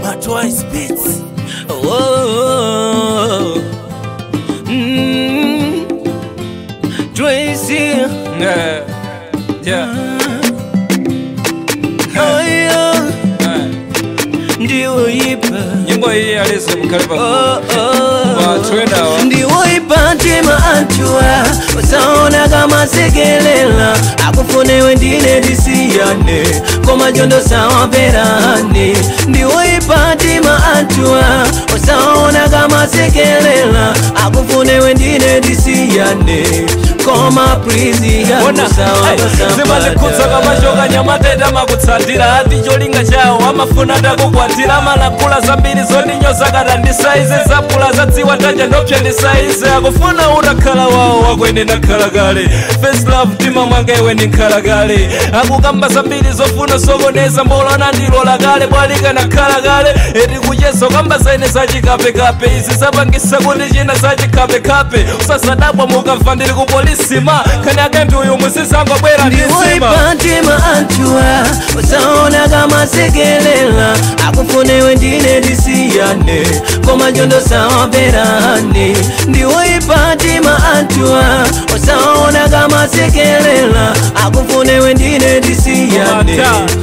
My twice beats. Oh, mm, Tracy. Yeah. Yeah. Haya Eh. ndiwo ipa. nyimbo iyi alizi mukalipa Oh, oh. Watwendawa. ndiwo ipatima antua usaona kama sekelela akufunewe ndine disiyane koma jondo sawa perane ndiwo ipatima antua usaona kama sekelela akufunewe ndine disiyane koma prizi Bona, hey, zimatikudza kamashoka nyamateta makutsatira ati cholinga chawo amafuna takukwatira malakula zambiri zondinyoza kata ndi saizi zapula zadziwa tanja ndopsya ndi saizi akufuna utakhala wawo wakwene ndakhala kale first love tima mwanga iwe ndinkhala kale akukamba zambiri zofuna sokoneza mbolana ndilola kale bwalika nakhala kale eti kuchezo kamba zaine zachikapekape izi zapangisa kuti china zachikapekape usasadabwa mukamva ndili ku polisima khani akendi uyu musisangobwera ndisima ndiwoipatima antua usaona kama sekelela akufunewe ndine disiyane koma njondo sawa perane ndiwoipatima antua usaona kama sekelela akufunewe ndine disiyane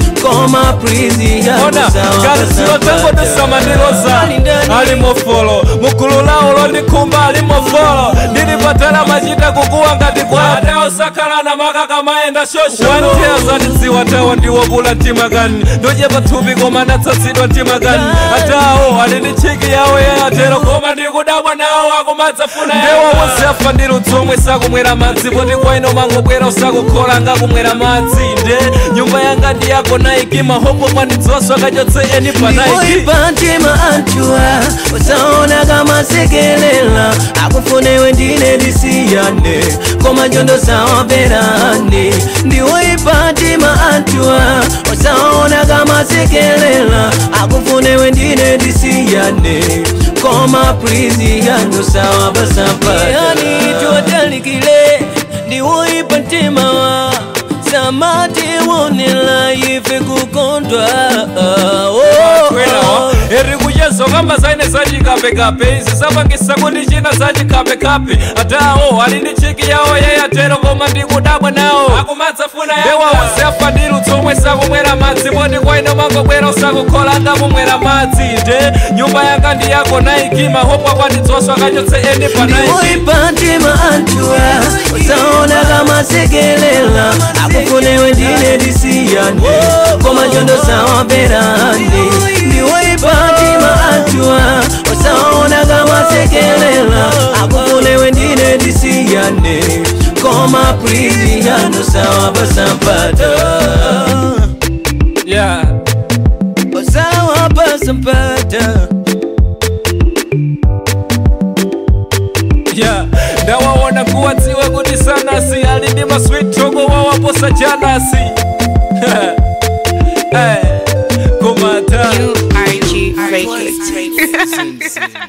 koma prizi ona ngati zilo tango tisamandiloza ali mofolo mugulu lawo londikhumba ali mofolo ndili patala machita kukuwa ngati kwata osakhala na makaka mayenda shosho wantheya zatidziwa tawo ndiwopula mtima kani ndochepa thupi koma ndatsatsidwa mtima kani atawo ali ndi tchiki yawo yayatero koma ndikudabwa nawo akumadzafuna ndewa wonse afa ndi ludzomwe sakumwera madzi poti kwaino mangobwera usakukhola ngakumwera madzi nde nyumba yanga ndi yako naiki mahopo kwandidzoswa kachotse eni panaiki ndiwoipatima antua usaona kama sekelela akufunewe ndine disiyane koma njondo sawa perane ndiwoipatima antua usaona kama sekelela akufunewe ndine disiyane koma prizi yanu sawa basapayani tuwatalikile ndiwoipatima samati wonela ife kukondwa oh, oh. eri kuchezo kamba zaine zachikapekape izi zapangisa kuti china zachikapekape atawo ali ndi chiki yawo yayatero koma ndikudabwa nawo akumadzafuna ndewa wonse afa ndi ludzomwe sakumwera madzi poti kwaino mangobwera usakukhola ngakumwera madzi nde nyumba yanga ndi yako naiki mahopo akwandidzoswa kachotse eni panaiki ndiwoipatima antua usaona kama sekelela akufunewe ndine disiyane koma njondo sawa perane ndiwoipatima antua usaona kama sekelela akufunewe ndine disiyane koma prizi yanu sawa basampata yeah. sawa basampata yeah. ndawaona kuwadziwa kuti sanasi ali ndi maswit togo wawaposa janasi hey. kumata URG Records.